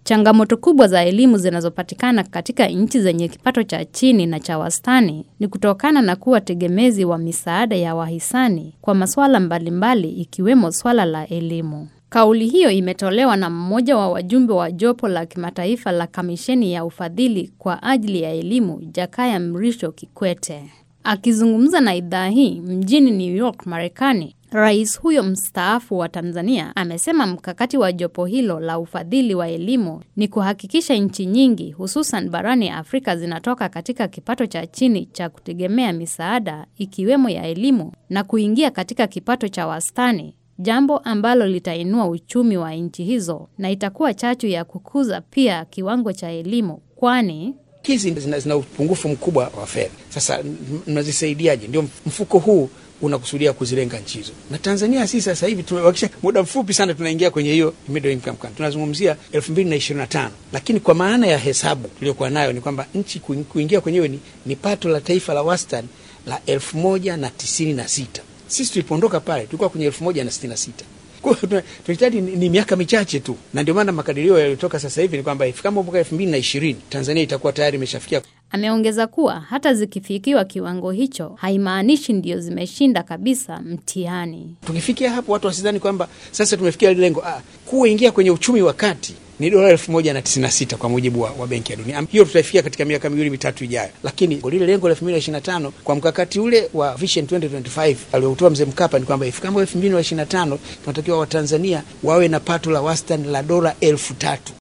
Changamoto kubwa za elimu zinazopatikana katika nchi zenye kipato cha chini na cha wastani ni kutokana na kuwa tegemezi wa misaada ya wahisani kwa masuala mbalimbali ikiwemo swala la elimu. Kauli hiyo imetolewa na mmoja wa wajumbe wa jopo la kimataifa la kamisheni ya ufadhili kwa ajili ya elimu, Jakaya Mrisho Kikwete. Akizungumza na idhaa hii mjini New York, Marekani, Rais huyo mstaafu wa Tanzania amesema mkakati wa jopo hilo la ufadhili wa elimu ni kuhakikisha nchi nyingi hususan barani Afrika zinatoka katika kipato cha chini cha kutegemea misaada ikiwemo ya elimu na kuingia katika kipato cha wastani, jambo ambalo litainua uchumi wa nchi hizo na itakuwa chachu ya kukuza pia kiwango cha elimu kwani hizi zina, zina upungufu mkubwa wa fedha. Sasa mnazisaidiaje? Ndio mfuko huu unakusudia kuzilenga nchi hizo, na Tanzania sisi sasa hivi tumebakisha muda mfupi sana, tunaingia kwenye hiyo middle income country, tunazungumzia elfu mbili na ishirini na tano lakini kwa maana ya hesabu tuliyokuwa nayo ni kwamba nchi kuingia kwenyewe ni, ni pato la taifa la wastani la elfu moja na tisini na sita Sisi tulipoondoka pale tulikuwa kwenye elfu moja na sitini na sita tunahitaji ni, ni miaka michache tu, na ndio maana makadirio yaliyotoka sasa hivi ni kwamba ifikapo mwaka elfu mbili na ishirini Tanzania itakuwa tayari imeshafikia. Ameongeza kuwa hata zikifikiwa kiwango hicho haimaanishi ndio zimeshinda kabisa mtihani. Tukifikia hapo, watu wasidhani kwamba sasa tumefikia ile lengo. Ah, kuingia kwenye uchumi wa kati ni dola elfu moja na tisini na sita kwa mujibu wa, wa Benki ya Dunia. Hiyo tutaifikia katika miaka miwili mitatu ijayo, lakini lile lengo la elfu mbili na ishirini na tano kwa mkakati ule wa Vision 2025 aliotoa Mzee Mkapa ni kwamba ifikapo elfu mbili na ishirini na tano tunatakiwa Watanzania wawe na pato la wastani la dola elfu tatu